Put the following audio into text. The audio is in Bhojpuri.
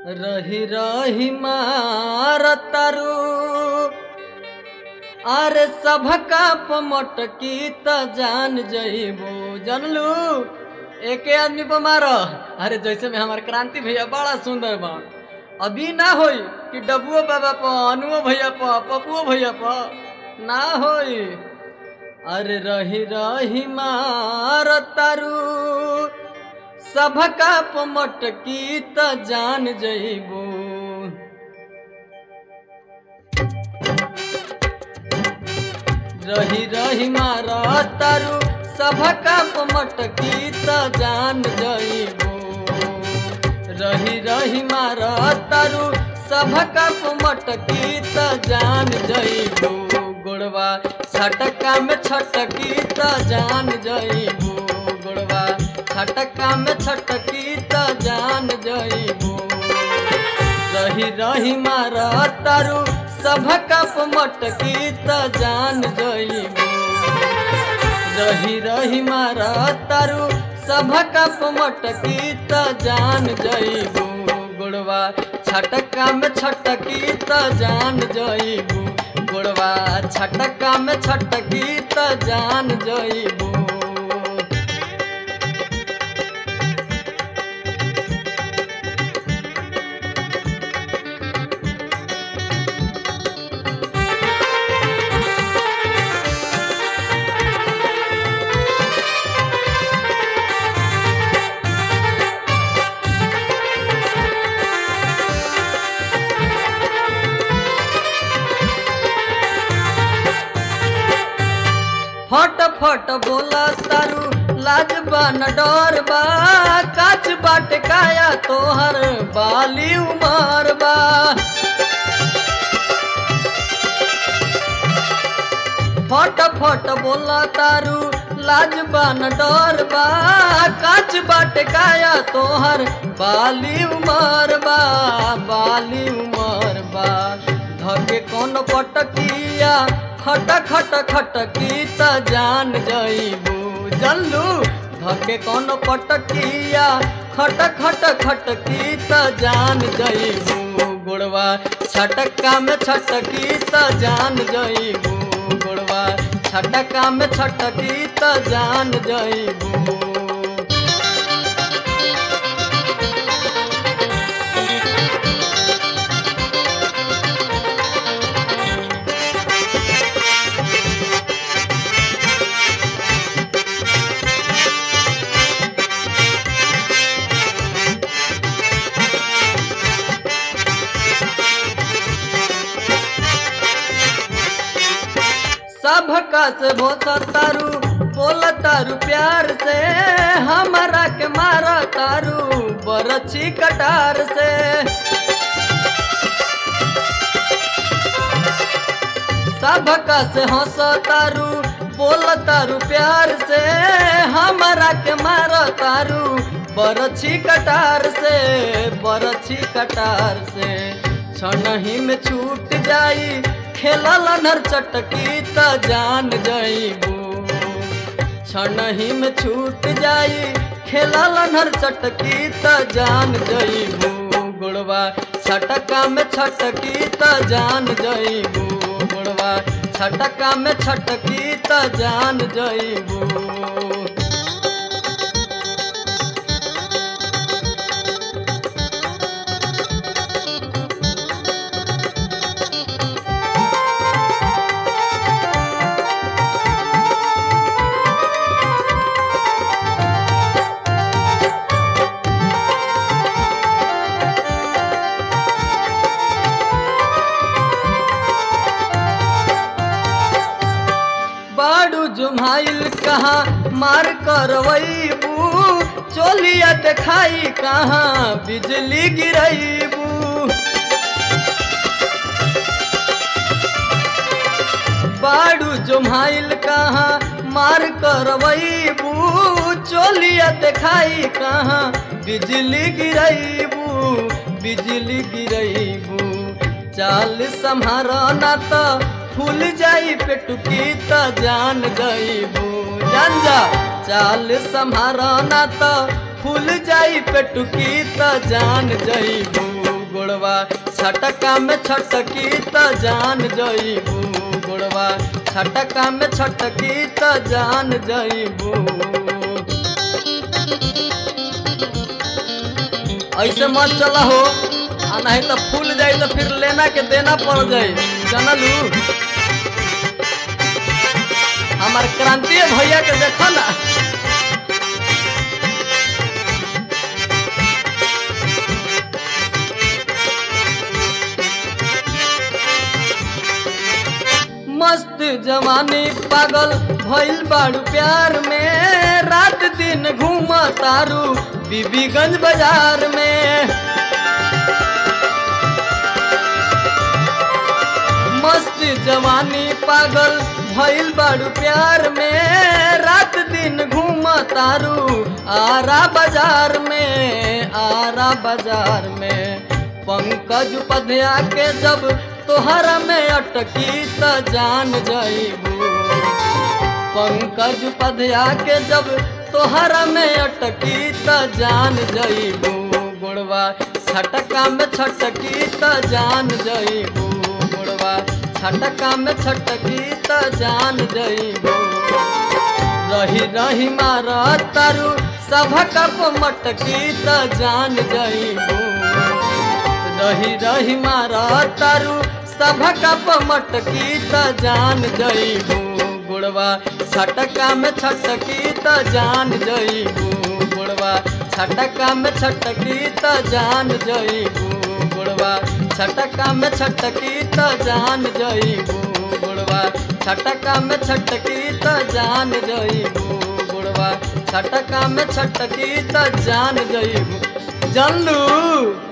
रही रही मारतारू अरे सभका पमटकी त जान जइबो जानलू एके आदमी पर मार अरे जैसे में हमार क्रांति भैया बड़ा सुंदर बा अभी ना होई कि डबुओ बाबा प अनुओ भैया प पपुओ भैया प ना होई अरे रही रही मारतारू सभका पमटकी त जान जइबो रही रही मारतारू सभका पमटकी त जान जइबो रही रही मारतारू सभका पमटकी त जान जइबो गोड़वा छटका में छटकी त जान जइबो गोड़वा छटका में छटकी त जान जइबो रही रही मारतारू सभका पमटकी त जान जइबो रही रही मारतारू सभका पमटकी त जान जइबो गोड़वा छटका में छटकी त जान जइबो गोड़वा छटका में छटकी त जान जइबो फट फट बोला तारू लाज बा न डर बा काच बाट काया तोहर बाली उमर बा फट फट बोला तारू लाज बा न डर बा काच बाट काया तोहर बाली उमर बा बाली उमर बा धके कौन पटकिया खट खट खटकी त जान जइबू जल्लू धके कौन पटकिया खट खट खटकी त जान जइबू गोड़वा छटका में छटकी त जान जइबू गोड़वा छटका में छटकी त जान जइबू सबका से तारू बोल तारू प्यार से हमारा के मारा तारू बरछी कटार से सबका से हंस तारू बोल तारू प्यार से हमारा के मारा तारू बरछी कटार से बरछी कटार से छनही में छूट जाई खेलल नर चटकी त जान जइबू छनही में छूट जाई खेलल नर चटकी त जान जइबू गोड़वा छटका में छटकी त जान जइबू गोड़वा छटका में छटकी त जान जइबू बाड़ू जुमाइल कहाँ मार करवैबू चोलिया देखाई कहाँ बिजली गिरैबू बाड़ू जुमाइल कहाँ मार करवैबू चोलिया देखाई कहाँ बिजली गिरैबू बिजली गिरैबू चाल सम्हारना त फूल जाई पेटुकी त जान गईबू जान जा चाल सम्हारना त फूल जाई पेटुकी त जान जईबू गोड़वा छटका में छटकी त जान जईबू गोड़वा छटका में छटकी त जान जईबू ऐसे मत चला हो आ नहीं तो फूल जाई तो फिर लेना के देना पड़ जाई जानलू हमार क्रांतीय भैया के देखो ना मस्त जवानी पागल भइल बाड़ू प्यार में रात दिन घूम तारू बीबीगंज बाजार में मस्त जवानी पागल भइल बाड़ू प्यार में रात दिन घूम तारू आरा बाजार में आरा बाजार में पंकज उपाध्याय के जब तोहरा में अटकी त जान जईबू पंकज उपाध्याय के जब तोहरा में अटकी त जान जईबू गोड़वा छटका में छटकी त जान जईबू गोड़वा छटका में छटकी त जान जईबू रही रही मार तारू सभका मटकी त जान जईबू रही रही मार तारू सभका मटकी त जान जईबू गुड़वा छटका में छटकी त जान जईबू गुड़वा छटका में छटकी त जान जईबू गुड़वा छटका में छटकी त जान जईबू गुड़वा छटका में छटकी त जान जईबू गुड़वा छटका में छटकी त जान जईबू जानलू